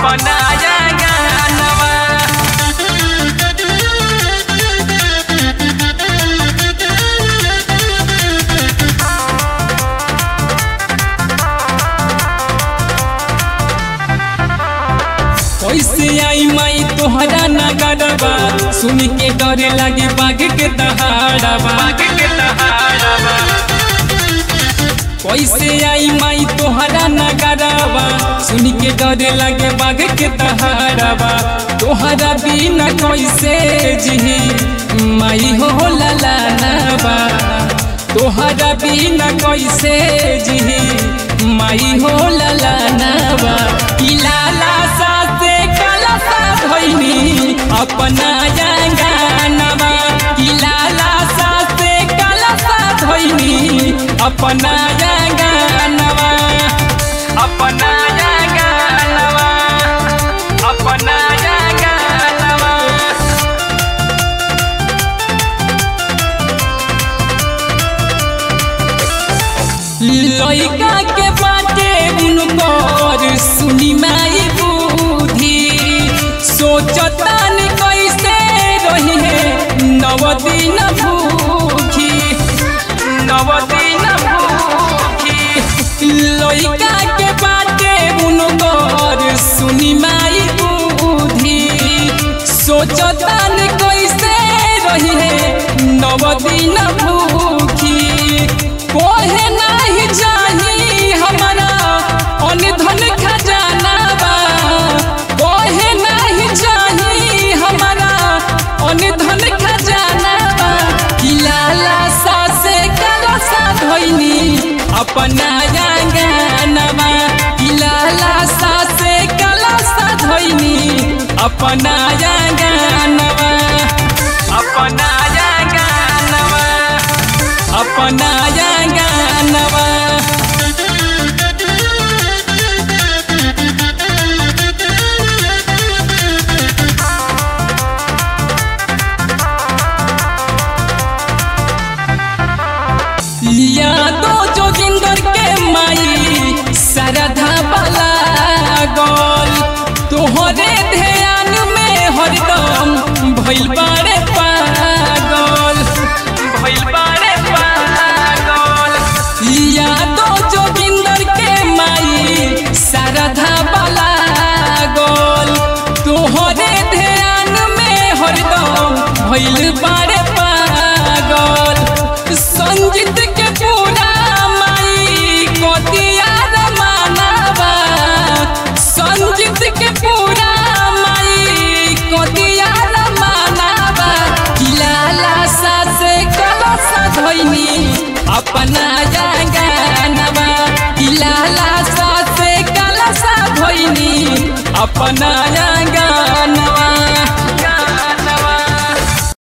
अपना गानवा कैसे आई माई तोहरा नगरबा सुन के डरे लागे बाघ के दहाड़बा के दहाड़बा कैसे आई माई तोहरा नगरबा सुन के डरे लागे बाघ के दहाड़बा तोहरा बिना कैसे जी माई हो ललानबा तोहरा बिना कैसे जी माई हो ललानबा ई लाला सासे काला सा भइनी अपना जंगानवा ई लाला सासे काला सा भइनी अपना जंगानवा अपना जंगानवा अपना जंगानवा लइका के बाटे उनकर सुनी माई बुद्धि सोचतान कैसे रही है नव दिन भूखी नव दिन भूखी लइका के बाटे उनकर सुनी माई बुद्धि सोचतान कैसे रही है नव दिन भूखी कोहे नहीं जाही हमारा अनधन खजाना बा कोहे नहीं जाही हमारा अनधन खजाना बा किलाला सासे काला सा धोइनी अपना गानवा किलाला सासे काला सा धोइनी अपना गानवा अपना गानवा अपना गानवा लिया दो जोगिंदर के माई सरधा बला गोल तोहरे ध्यान में हरदम भइल बारे पागल भइल बारे पागल लिया दो जोगिंदर के माई सरधा बला गोल तोहरे ध्यान में हरदम भइल बारे पागल संजीत के पूरा माई कोतिया मानवा संजीत के पूरा माई कोतिया मानवा किलाला सा से कलसा धोइनी अपना गानवा किलाला सा से कलसा धोइनी अपना